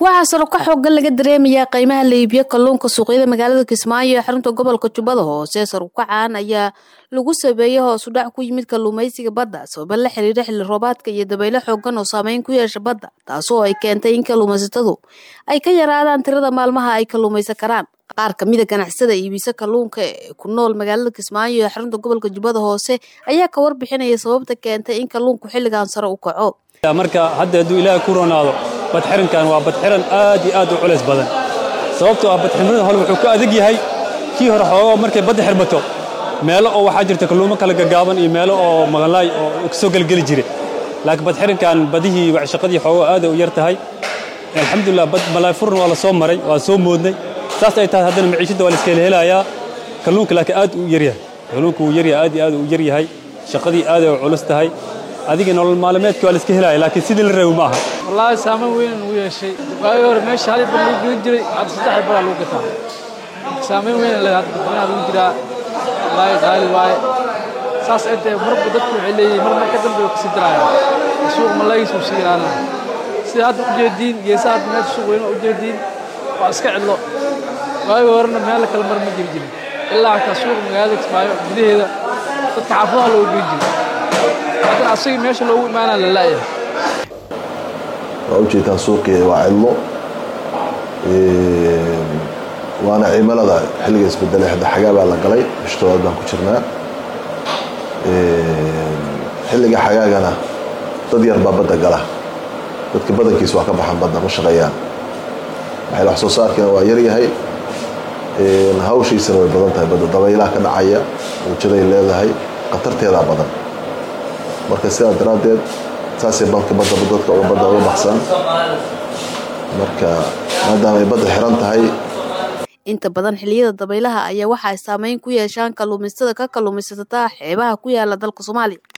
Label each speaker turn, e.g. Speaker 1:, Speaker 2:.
Speaker 1: waxaa saro ka xoogan laga dareemayaa qiimaha la iibiyo kalluunka suuqyada magaalada kismaayo ee xarunta gobolka jubbada hoose sarukacaan ayaa lagu sabeeyey hoos u dhac ku yimid kalluumaysiga badda sababa la xiriira xilli roobaadka iyo dabaylo xoogan oo saameyn ku yeesha badda taasoo ay keentay in kalluumaysatadu ay ka yaraadaan tirada maalmaha ay kalluumaysan karaan qaar kamida ganacsada iibisa kalluunka ee ku nool magaalada kismaayo ee xarunta gobolka jubbada hoose ayaa ka warbixinaya sababta keentay in kalluunku xilligan sare u kaco
Speaker 2: marka hadda hadduu ilaahay ku ronaado badxirankan waa badxiran aad iyo aad u culays badan sababtoo ah badxirnada hore wuxuu ku adag yahay kii hore xoogo markay badda xirmato meelo oo waxaa jirta kalluumo kala gaggaaban iyo meelo oo maqanlaay oo kasoo gelgeli jire laakiin badxirankan badihii shaqadii xoogo aad u yar tahay alxamdulilah bad malaay furna waa la soo maray waa soo moodnay saas ay tahay haddana maciishadda waa la iska helayaa kalluunka laakiin aad u yaryahay kalluunka wuu yaryahay aad iyo aad u yaryahay shaqadii aad ay u culus tahay adiga nolol maalmeedka waa la iska helaya laakiin sidii la reebi ma aha
Speaker 3: wallaahi saameyn weyn uu yeeshay waagii hore meesha hal bar lagu gelin jiray hadda saddex baraa lagu gataa saameyn weyn le hadda dadweynaha lagu jiraa wallaahi qaali waaye saas ay tahay marba dadku waxay leeyihiin mar mar ka dambe kasii diraya suuq malaagiis uu sii yaraanaya sida hadda ujeediin geesaha hadda meesha suuq weyn waa ujeediin waa iska cidlo waagii horena meel kale mar ma jiri jirin ilaa xataa suuq magaalada kismaayo gudaheeda dadka xaafadaha looga geyn jiray haddana asagii meesha loogu imaanaa la la'yahay
Speaker 4: waa ujeedtaan suuqii waa cidlo waana cimilada xilliga isbedelay hadda xagaa baa la galay bish tobaad baan ku jirnaa xilliga xagaagana dad yar baa badda gala dadka badankiis waa ka baxan badda ma shaqeeyaan waxay wax soo saarkeena waa yaryahay hawshiisana way badan tahay badda dabaylaha ka dhacaya wujaday leedahay khatarteedaa badan marka sidaa daraaddeed saasay badka badda dadka uga badda uga baxsan marka maadaama ay badda xiran tahay
Speaker 1: inta badan xilliyada dabaylaha ayaa waxa ay saameyn ku yeeshaan kalluumaystada ka kalluumaysataa xeebaha ku yaala dalka soomaaliya